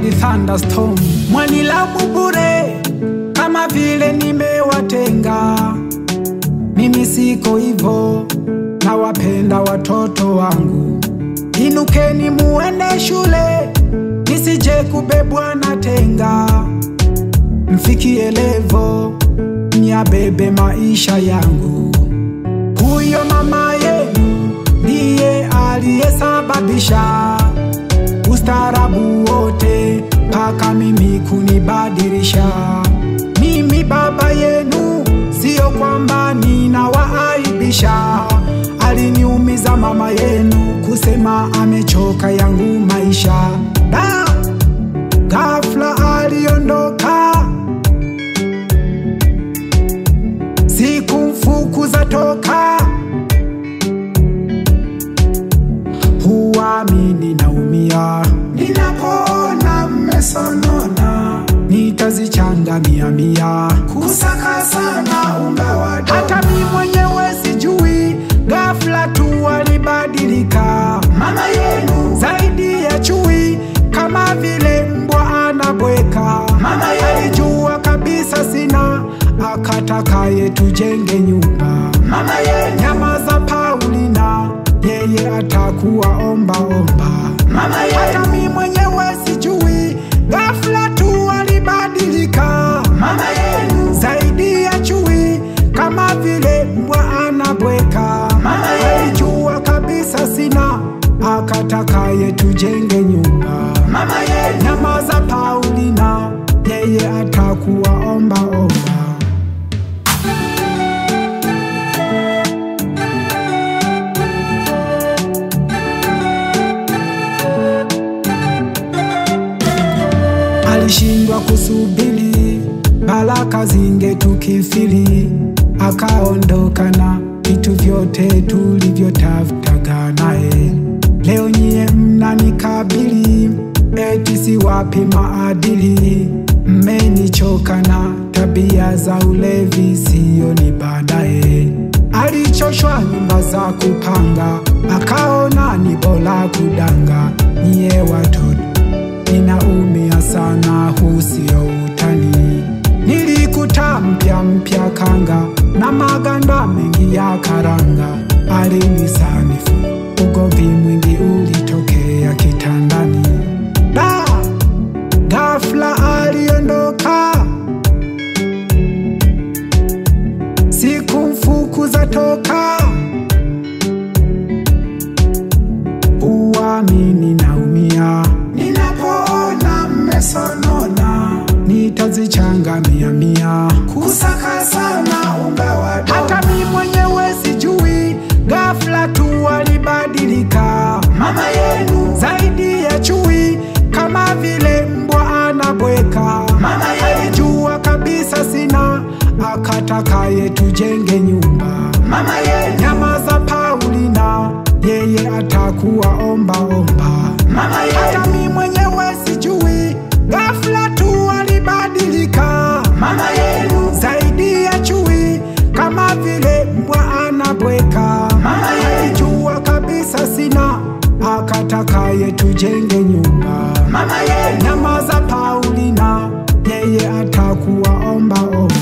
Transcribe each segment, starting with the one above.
hadi thunderstorm. Mwanilamu bure kama vile nimewatenga. Mimi siko hivyo, nawapenda watoto wangu. Inukeni muende shule, nisije kubebwa na tenga. Mfikie levo, myabebe maisha yangu. Huyo mama yenu ndiye aliyesababisha ustaarabu wote mpaka mimi kunibadilisha. Mimi baba yenu, sio kwamba ninawaaibisha. Aliniumiza mama yenu kusema amechoka yangu maisha. Da, ghafla aliondoka, sikumfukuza toka huamini naumia ninapoona mmesonona, nitazichanga mia mia kusaka sana unga wa dola. Hata mi mwenyewe sijui, ghafla tu alibadilika mama yenu zaidi ya chui, kama vile mbwa anabweka. Mama yenu alijua kabisa sina, akatakaye tujenge nyumba. Mama yenu nyama za Paulina yeye atakuwa omba omba. Mama yenu hata mi mwenyewe sijui, ghafla tu alibadilika. Mama yenu zaidi ya chui, kama vile mbwa anabweka. Mama yenu alijua kabisa sina, akatakaye tujenge nyumba. Mama yenu nyama za Paulina, yeye atakuwa omba omba. alishindwa kusubiri baraka zingetukifili, akaondoka na vitu vyote tulivyotafutaga naye. Leo nyie mnanikabili eti siwapi maadili, mmenichoka na tabia za ulevi, siyo ni baadaye. Alichoshwa nyumba za kupanga, akaona ni bora kudanga. Nyie watoto ninaumia sana, huu sio utani. Nilikuta mpya mpya kanga na maganda mengi ya karanga, alinisanifu ugomvi mwingi ulitokea kitandani. Da, ghafla aliondoka, sikumfukuza toka. Uamini naumia ninapoona mmesonona, nitazichanga mia mia kusaka sana unga wa dola. Hata mi mwenyewe sijui, ghafla tu alibadilika mama yenu zaidi ya chui, kama vile mbwa anabweka. Mama yenu alijua kabisa sina, akatakaye tujenge nyumba. Mama yenu nyama za Paulina, yeye atakuwa omba omba. Mama yenu hata mi mwenyewe sijui, ghafla tu alibadilika. Mama yenu zaidi ya chui, kama vile mbwa anabweka. Mama yenu alijua kabisa sina, akatakaye tujenge nyumba. Mama yenu nyama za Paulina, yeye atakuwa omba omba.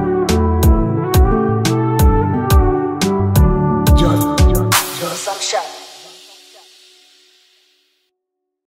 Some shot.